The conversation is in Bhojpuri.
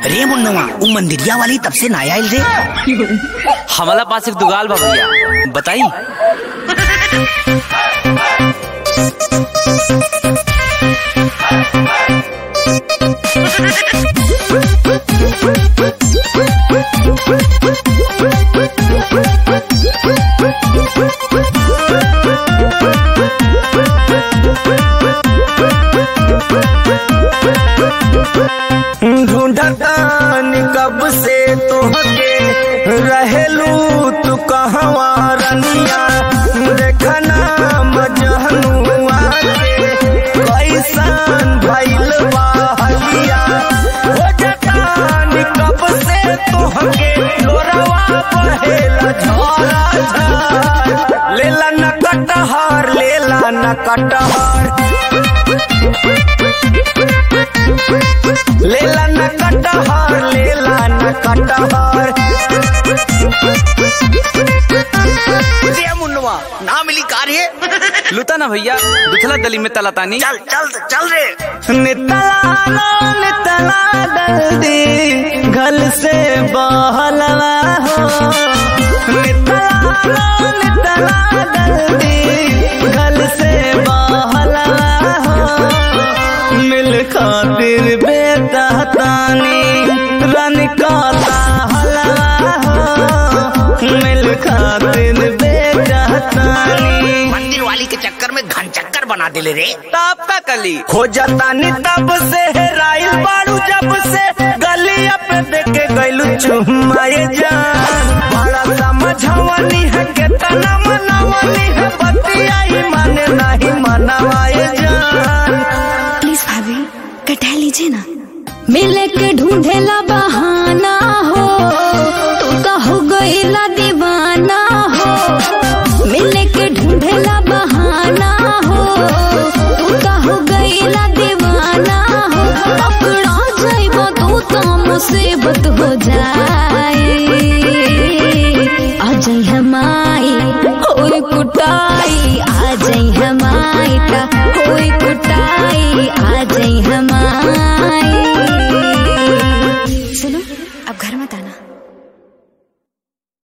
रे मुन्नवा वो मंदिरिया वाली तब से ना आयल रे हमारा पास एक दुगाल बा भैया बताई ढूंढतानी कब से तुहके रहेलू तू कहवा रनिया देखना मजहनुआ के कैसन भइल बा हलिया हो जतानी कब से तुहके लोरवा बहेला झोरा झर लेला न कटहर लेला न कटहर लेला न कटहर लेला न कटहर रे मुन्नवा ना मिली कार ये लुता ना भैया दुखला दली में तलातानी चल चल चल रे नितला लो नितला दल्दी गल से बहलवा हो नितला लो नितला दल्दी गल से बहलवा हो मिल खातिर बेटा तानी रन का हलवा हो मिल खातिर बेटा तानी मंदिर वाली के चक्कर में घन चक्कर बना दिले रे ताप का कली हो जाता नी तब से हेराइल बाड़ू जब से गलिया पे देखे गइलू चुमाए जान बड़ा समझवनी है के तना मनवनी है बतियाई माने नहीं मनवाए जान प्लीज भाभी कटा लीजिए ना मिले के ढूंढेला बहाना हो तू तो हो गईला दीवाना हो मिले के ढूंढेला बहाना हो तू तो हो गईला दीवाना हो पकड़ा जाइबो तू तो मुसीबत हो जाए आ जाई हमाई होई कुटाई आ जाई हमाई ता होई